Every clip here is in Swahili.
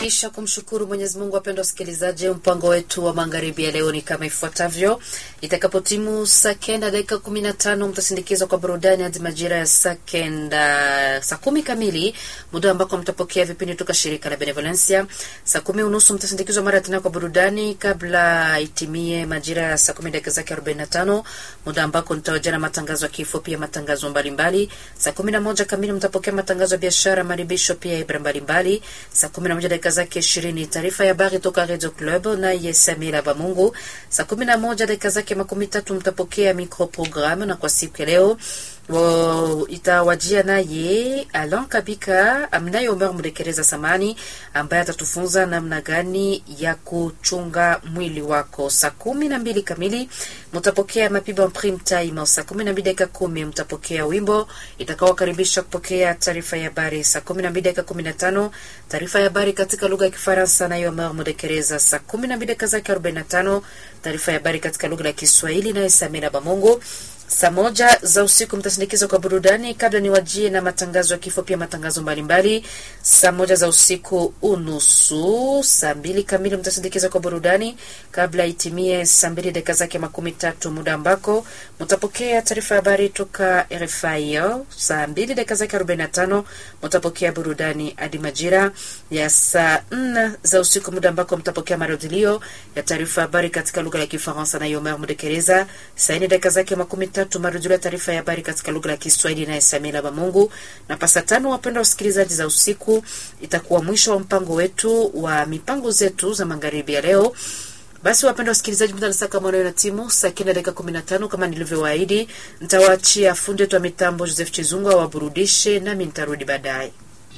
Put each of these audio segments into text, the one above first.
Kisha kumshukuru Mwenyezi Mungu, wapendwa wasikilizaji, mpango wetu wa magharibi ya leo ni kama ifuatavyo. Itakapotimu saa kenda dakika kumi na tano mtasindikizwa kwa burudani hadi majira ya saa kenda saa kumi kamili, muda ambako mtapokea vipindi toka shirika la Benevolencia. Saa kumi unusu mtasindikizwa mara tena kwa burudani kabla itimie majira ya saa kumi dakika zake arobaini na tano muda ambako nitawajana matangazo ya kifo, pia matangazo mbalimbali. Saa kumi na moja kamili mtapokea matangazo ya biashara, maribisho, pia ibra mbalimbali. Saa kumi na moja dakika zake ishirini taarifa ya habari toka Radio Club na Yesamila Bamungu. Saa kumi na moja dakika zake makumi tatu mtapokea microprogramme, na kwa siku ya leo Wo, itawajia naye Alan Kabika amnaye Omer Mdekereza Samani ambaye atatufunza namna gani ya kuchunga mwili wako. Saa kumi na mbili kamili mtapokea mapiba prime time. Saa kumi na mbili dakika kumi mtapokea wimbo itakaokaribisha kupokea taarifa ya habari. Saa kumi na mbili dakika kumi na tano taarifa ya habari katika lugha ya Kifaransa naye Omer Mdekereza. Saa kumi na mbili dakika zake arobaini na tano taarifa ya habari katika lugha ya Kiswahili naye Samina Bamongo. Saa moja za usiku mtasindikiza kwa burudani kabla ni wajie na matangazo ya kifo, pia matangazo mbalimbali. Saa moja za usiku unusu, saa mbili kamili mtasindikiza kwa burudani kabla itimie saa mbili dakika zake makumi tatu, muda ambako mtapokea taarifa ya habari toka RFI. Saa mbili dakika zake arobaini na tano mtapokea burudani hadi majira ya saa nne za usiku, muda ambako mtapokea marudilio ya taarifa ya habari katika lugha ya Kifaransa na Yomer Mudekereza. Saa nne dakika zake makumi tatu marujio ya taarifa ya habari katika lugha ya Kiswahili naye Samila Bamungu. Na pasa tano, wapenda wasikilizaji, za usiku itakuwa mwisho wa mpango wetu wa mipango zetu za magharibi ya leo. Basi wapenda wasikilizaji, muda nasaka mwana na timu saa kenda dakika kumi na tano kama nilivyowaahidi, nitawaachia fundi wetu wa mitambo Joseph Chizungu awaburudishe, nami nitarudi baadaye.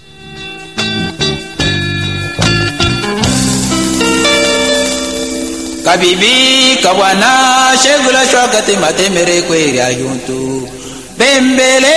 kabibi kabwana shegula shwakati matemere kweri ayuntu bembele